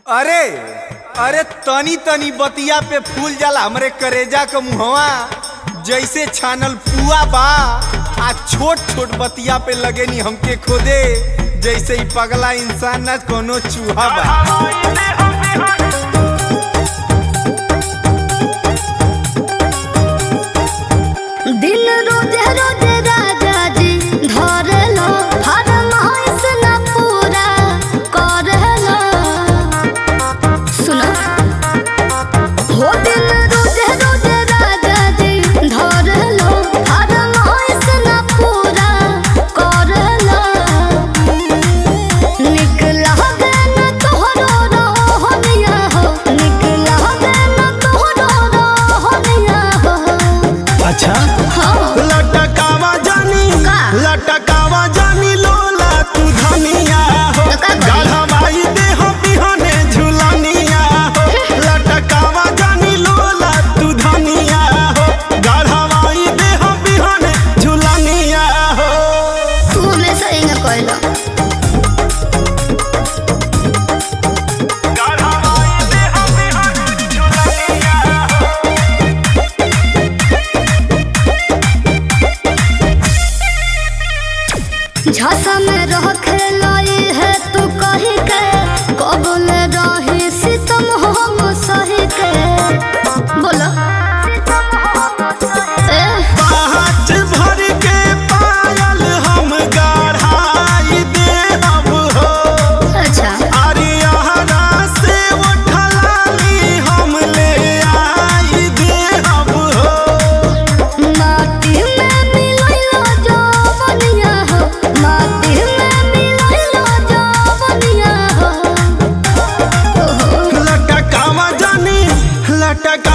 अरे अरे तनी तनी बतिया पे फूल जाला हमरे करेजा क मुहवा जैसे छानल पुआ बा आ छोट छोट बतिया पे लगे नी हमके खोदे जैसे ही पगला इंसान न कोनो चूहा बा दिन रोजे रोजे राजा जी धरलो फरमाइश न पूरा करलो सुनो हो दिन रोजे रोजे राजा जी धरलो फरमाइश न पूरा करलो निकला गन तोहरो रोहनिया हो निकला गन तोहरो रोहनिया हो अच्छा हाँ लटकावा जानी का? लटकावा जानी लोला तू धनिया हो तो का करी? गढ़वाई दे हो बिहने झुलनिया हो लटकावा जानी लोला तू धनिया हो गढ़वाई दे हो बिहने झुलनिया हो तू हमेशा इंग कहलो गढ़वाई दे हो बिहने झुलनिया हो झसा में रह खेलाई है तू कही के कबल रही सितम हम सही के बोलो ए पाँच भर के पायल हम गढ़ाई दे अब हो अच्छा अरियाना से उठलाली हम ले आई दे अब हो माटी में मिलैलो जवनिया हो माटी में मिलैलो जवनिया हो ओहो लटकावा जानी लटका